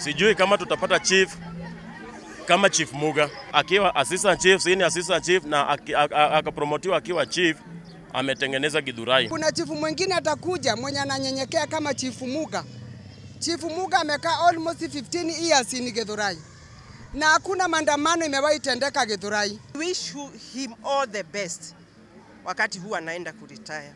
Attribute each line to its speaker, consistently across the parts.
Speaker 1: Sijui kama tutapata chief kama Chief Muga akiwa assistant chief, senior assistant chief na aki- a- a- akapromotiwa akiwa chief, ametengeneza Githurai.
Speaker 2: Kuna chifu mwingine atakuja mwenye ananyenyekea kama chifu Muga. Chifu Muga amekaa almost 15 years in Githurai na hakuna maandamano imewahi tendeka Githurai.
Speaker 3: wish hu- him all the best wakati huu anaenda kuretire.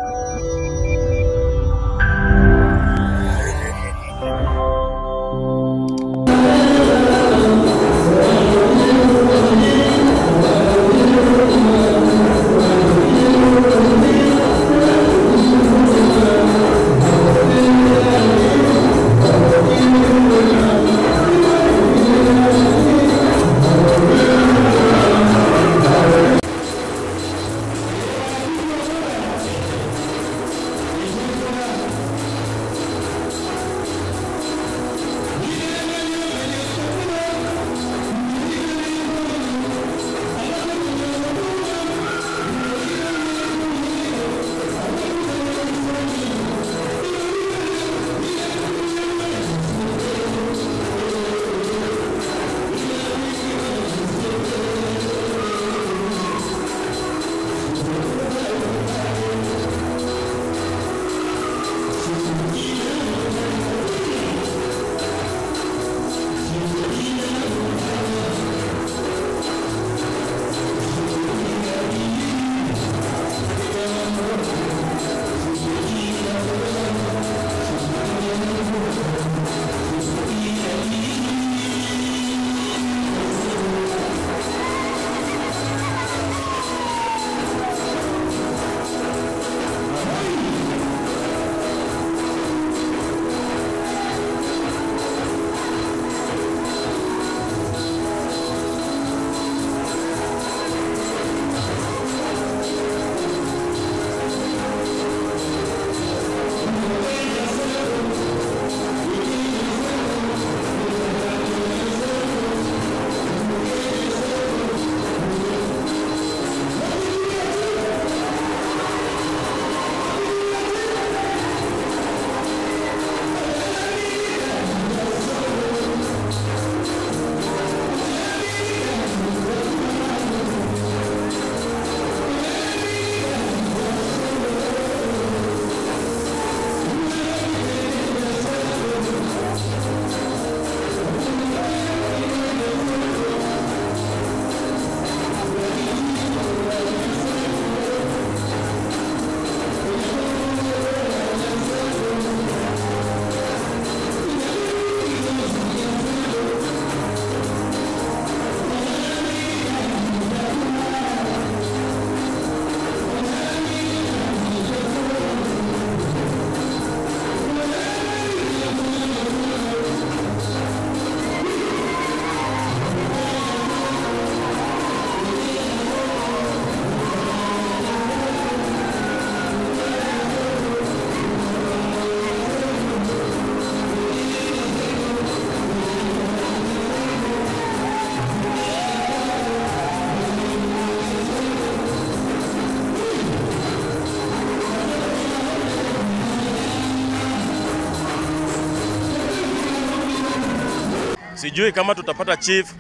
Speaker 1: Sijui kama tutapata chief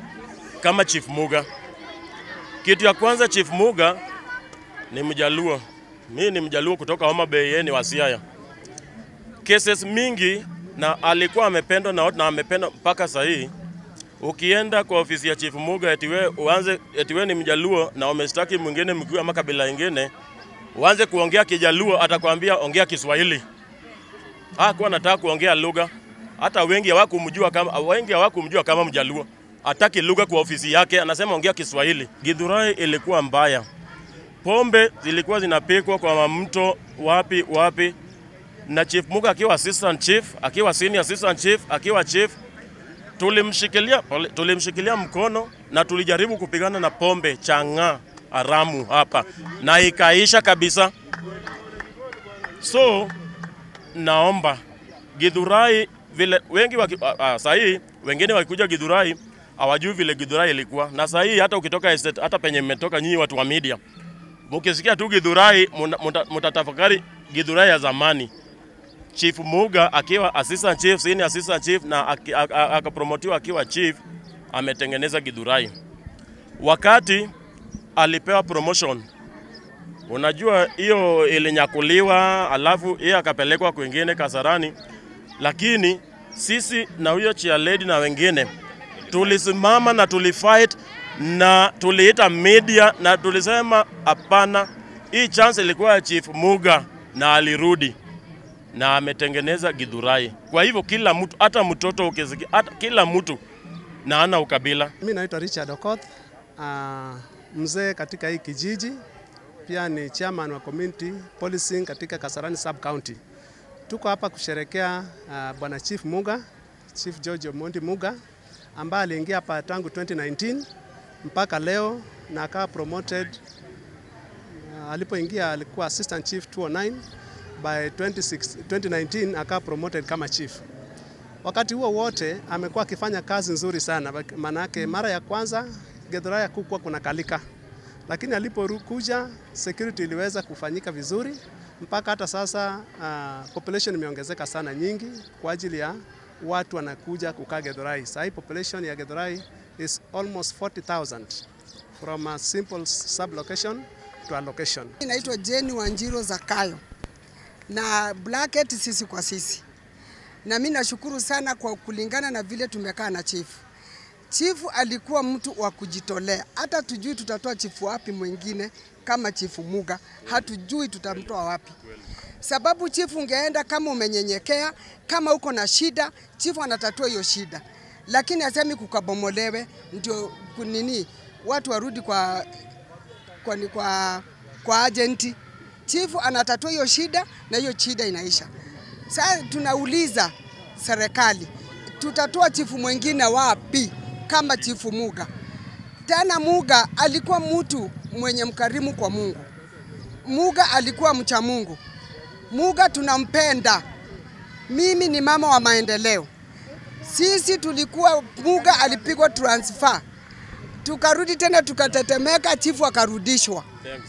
Speaker 1: kama Chief Muga. Kitu ya kwanza, Chief Muga ni Mjaluo, mi ni Mjaluo kutoka Homa Bay, yeye ni wa Siaya. Cases mingi na alikuwa amependwa na watu na amependwa mpaka sasa hii. Ukienda kwa ofisi ya Chief Muga eti we uanze eti we ni Mjaluo na umeshtaki mwingine mkuu ama kabila ingine, uanze kuongea Kijaluo, atakwambia ongea Kiswahili. Hakuwa anataka kuongea lugha, hata wengi hawakumjua kama wengi hawakumjua kama Mjaluo. Hataki lugha kwa ofisi yake, anasema ongea Kiswahili. Githurai ilikuwa mbaya, pombe zilikuwa zinapikwa kwa mamto wapi wapi, na Chief Muga akiwa assistant chief, akiwa senior assistant chief, akiwa chief tulimshikilia, pole- tulimshikilia mkono na tulijaribu kupigana na pombe chang'aa haramu hapa na ikaisha kabisa. So naomba Githurai vile wengi waki, ah, ah, sahii wengine wakikuja Githurai hawajui vile Githurai ilikuwa, na sahii hata ukitoka estate, hata penye mmetoka nyinyi watu wa media, mkisikia tu Githurai muna- muta- mtatafakari Githurai ya zamani. Chief Muga akiwa assistant chief, senior assistant chief na aki- a- a- akapromotiwa akiwa chief, ametengeneza Githurai. Wakati alipewa promotion, unajua hiyo ilinyakuliwa, alafu yeye akapelekwa kwingine Kasarani, lakini sisi na huyo chia lady na wengine tulisimama na tulifight na tuliita media na tulisema hapana, hii chance ilikuwa ya Chief Muga na alirudi na ametengeneza Githurai. Kwa hivyo kila mtu, hata mtoto ukisikia, hata kila mtu na ana ukabila.
Speaker 4: Mi naitwa Richard Okoth, uh, mzee katika hii kijiji, pia ni chairman wa community policing katika Kasarani sub county. Tuko hapa kusherekea uh, bwana Chief Muga, Chief George Omondi Muga ambaye aliingia hapa tangu 2019 mpaka leo na akawa promoted uh, alipoingia alikuwa assistant chief 209 by 26, 2019 akawa promoted kama chief. Wakati huo wote amekuwa akifanya kazi nzuri sana, maanake mara ya kwanza Githurai hakukuwa kuna kalika, lakini alipokuja security iliweza kufanyika vizuri mpaka hata sasa uh, population imeongezeka sana nyingi kwa ajili ya watu wanakuja kukaa Githurai. Sasa hii population ya Githurai is almost 40,000 from a simple sub location to a location.
Speaker 2: Naitwa Jeni Wanjiro Zakayo na Blacket sisi kwa sisi, na mimi nashukuru sana kwa kulingana na vile tumekaa na chifu. Chifu alikuwa mtu wa kujitolea, hata tujui tutatoa chifu wapi mwingine kama chifu Muga, hatujui tutamtoa wapi, sababu chifu ungeenda kama umenyenyekea, kama uko na shida, chifu anatatua hiyo shida, lakini asemi kukabomolewe ndio kunini watu warudi kwa kwa, ni kwa, kwa agenti. Chifu anatatua hiyo shida na hiyo shida inaisha. Sasa tunauliza serikali, tutatoa chifu mwingine wapi kama chifu Muga? Tena Muga alikuwa mtu mwenye mkarimu kwa Mungu. Muga alikuwa mcha Mungu. Muga tunampenda. Mimi ni mama wa maendeleo. Sisi tulikuwa Muga alipigwa transfer tukarudi tena tukatetemeka, chifu akarudishwa.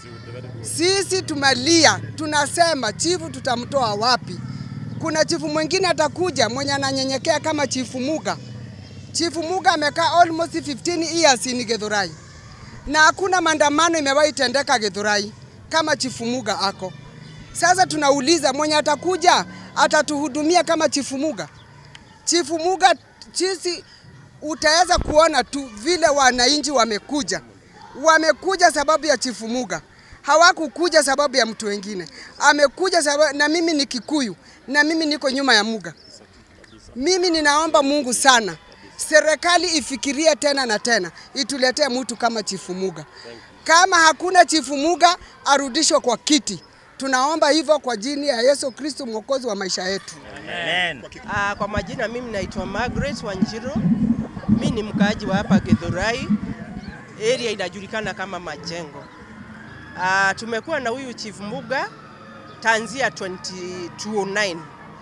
Speaker 2: Sisi tumelia, tunasema chifu tutamtoa wapi? Kuna chifu mwingine atakuja mwenye ananyenyekea kama chifu Muga. Chifu Muga amekaa almost 15 years in Githurai na hakuna maandamano imewahi tendeka Githurai kama chifu Muga ako. Sasa tunauliza mwenye atakuja atatuhudumia kama chifu Muga? Chifu Muga sisi utaweza kuona tu vile wananchi wamekuja, wamekuja sababu ya chifu Muga, hawakukuja sababu ya mtu wengine. Amekuja sababu, na mimi ni Kikuyu na mimi niko nyuma ya Muga. Mimi ninaomba Mungu sana, serikali ifikirie tena na tena, ituletee mtu kama chifu Muga. Kama hakuna chifu Muga, arudishwe kwa kiti. Tunaomba hivyo kwa jini ya Yesu Kristo mwokozi wa maisha yetu.
Speaker 3: Ah, kwa majina mimi naitwa Margaret Wanjiro. Mimi ni mkaaji wa hapa Githurai. Area inajulikana kama Majengo. Ah, tumekuwa na huyu Chief Muga tanzia 2009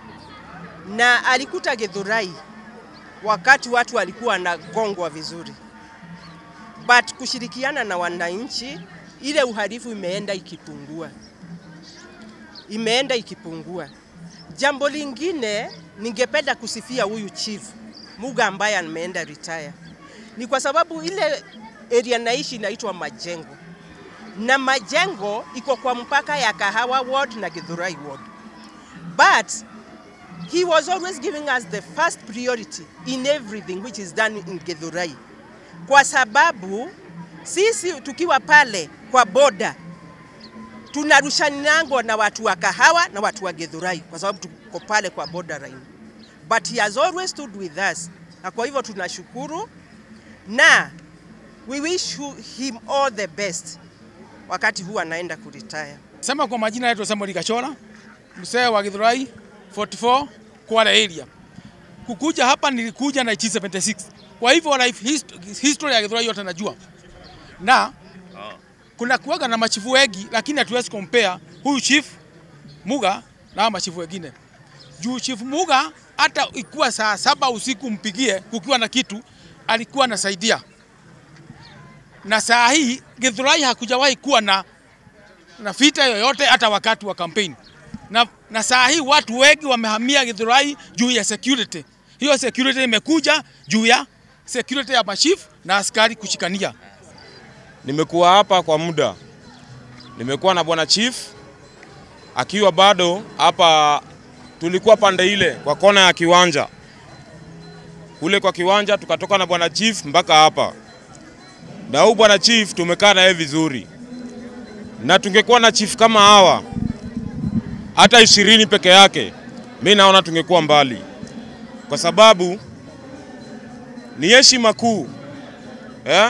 Speaker 3: na alikuta Githurai wakati watu walikuwa wanagongwa vizuri, but kushirikiana na wananchi, ile uhalifu imeenda ikipungua, imeenda ikipungua. Jambo lingine ningependa kusifia huyu chief Muga ambaye ameenda retire ni kwa sababu ile area naishi inaitwa Majengo, na Majengo iko kwa mpaka ya Kahawa ward na Githurai ward, but he was always giving us the first priority in everything which is done in Githurai, kwa sababu sisi tukiwa pale kwa boda tunarushanango na watu wa Kahawa na watu wa Githurai kwa sababu tuko pale kwa borderline, but he has always stood with us, na kwa hivyo tunashukuru na we wish him all the best wakati huu anaenda kuretire.
Speaker 5: Sema kwa majina yetu Samuel Kachora, mzee wa Githurai 44 Kwale area. Kukuja hapa nilikuja na 1976. Kwa hivyo life hist history ya Githurai yote najua. Na kuna kuwaga na machifu wengi lakini hatuwezi compare huyu chief Muga na machifu wengine. Juu chief Muga hata ikuwa saa saba usiku mpigie kukiwa na kitu alikuwa anasaidia. Na saa hii Githurai hakujawahi kuwa na na vita yoyote hata wakati wa kampeni. Na na saa hii watu wengi wamehamia Githurai juu ya security. Hiyo security imekuja juu ya security ya machief na askari kushikania.
Speaker 6: Nimekuwa hapa kwa muda, nimekuwa na bwana chief akiwa bado hapa. Tulikuwa pande ile kwa kona ya kiwanja kule kwa kiwanja, tukatoka na bwana chief mpaka hapa, na huyu bwana chief tumekaa naye vizuri, na tungekuwa na chief kama hawa hata ishirini peke yake, mi naona tungekuwa mbali, kwa sababu ni heshima kuu eh?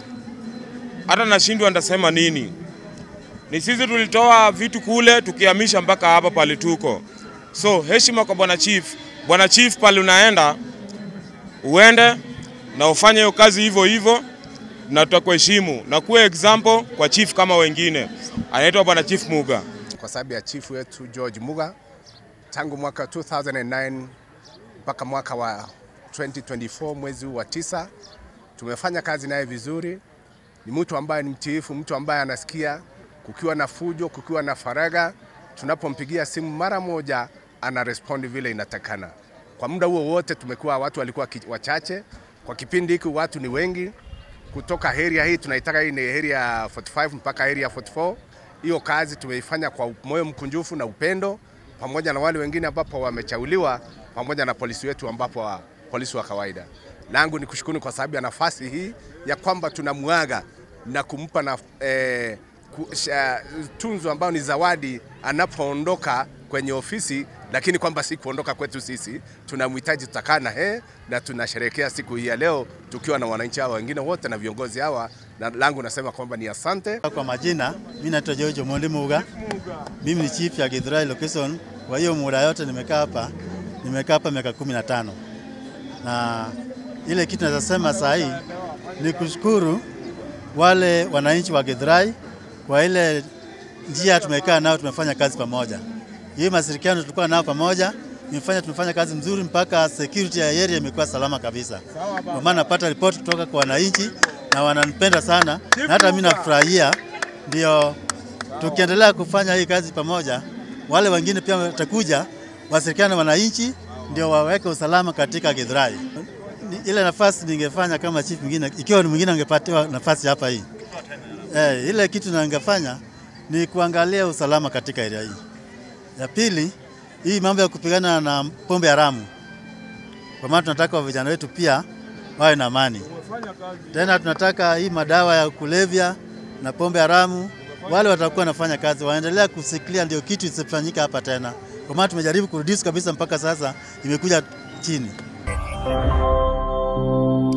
Speaker 6: hata nashindwa ndasema nini. Ni sisi tulitoa vitu kule tukihamisha mpaka hapa pale tuko. So heshima kwa bwana chief. Bwana chief, pale unaenda uende na ufanye hiyo kazi hivyo hivyo, na tutakuheshimu na kuwe example kwa chief kama wengine. Anaitwa bwana chief Muga.
Speaker 7: kwa sababu ya chief wetu George Muga tangu mwaka 2009 mpaka mwaka wa 2024 mwezi huu wa tisa. Tumefanya kazi naye vizuri. Ni mtu ambaye ni mtiifu, mtu ambaye anasikia kukiwa na fujo, kukiwa na faraga, tunapompigia simu mara moja ana respond vile inatakana. Kwa muda huo wote tumekuwa watu walikuwa ki- wachache, kwa kipindi hiki watu ni wengi kutoka area hii tunaitaka hii ni area 45 mpaka area 44. Hiyo kazi tumeifanya kwa moyo mkunjufu na upendo, pamoja na wale wengine ambapo wamechauliwa, pamoja na polisi wetu ambapo wa, polisi wa kawaida. Langu ni kushukuru kwa sababu ya nafasi hii ya kwamba tunamwaga na kumpa na, eh, ku, sha, tunzo ambayo ni zawadi anapoondoka kwenye ofisi, lakini kwamba si kuondoka kwetu sisi, tunamhitaji, tutakaa na yeye na tunasherehekea siku hii ya leo tukiwa na wananchi hawa wengine wote na viongozi hawa, na langu nasema kwamba ni asante.
Speaker 8: Kwa majina, mimi naitwa George Omondi Muga. Mimi ni chief ya Githurai location. Kwa hiyo muda yote nimekaa hapa, nimekaa hapa miaka kumi na tano na ile kitu naweza sema saa hii ni kushukuru wale wananchi wa Githurai kwa ile njia tumekaa nao, tumefanya kazi pamoja. Hii mashirikiano tulikuwa nao pamoja imefanya tumefanya kazi mzuri mpaka security ya area imekuwa salama kabisa. Kwa maana napata ripoti kutoka kwa wananchi na wananipenda sana, na hata mimi nafurahia. Ndio tukiendelea kufanya hii kazi pamoja, wale wengine pia watakuja washirikiane na wananchi, ndio waweke usalama katika Githurai. Ni- Ile nafasi ningefanya kama chief mwingine, ikiwa ni mwingine angepatiwa nafasi hapa hii eh, ile kitu ningefanya ni kuangalia usalama katika area hii. Ya pili, hii mambo ya kupigana na pombe haramu, kwa maana tunataka vijana wetu pia wawe na amani. Tena tunataka hii madawa ya kulevya na pombe haramu, wale watakuwa wanafanya kazi waendelea kusikilia, ndio kitu isifanyike hapa tena, kwa maana tumejaribu kurudisi kabisa, mpaka sasa imekuja chini.